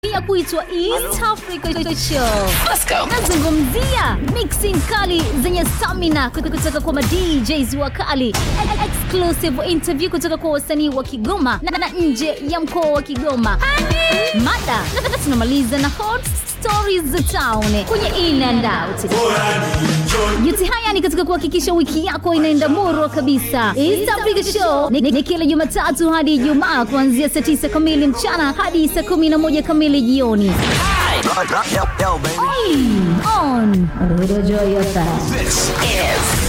ya kuitwa East Africa Show. Let's go. Nazungumzia mixing kali zenye stamina kutoka kwa ma DJs wakali, E- exclusive interview kutoka kwa wasanii wa Kigoma na, na nje ya mkoa wa Kigoma. Mada na- na tunamaliza na hot stories za town kwenye in and out. Yote haya ni katika kuhakikisha wiki yako inaenda murwa kabisa. East Africa Show ni, ni kila Jumatatu hadi Ijumaa kuanzia saa 9 kamili mchana hadi saa 11 kamili jioni. Yo, yo, baby. On Radio Joy FM. This is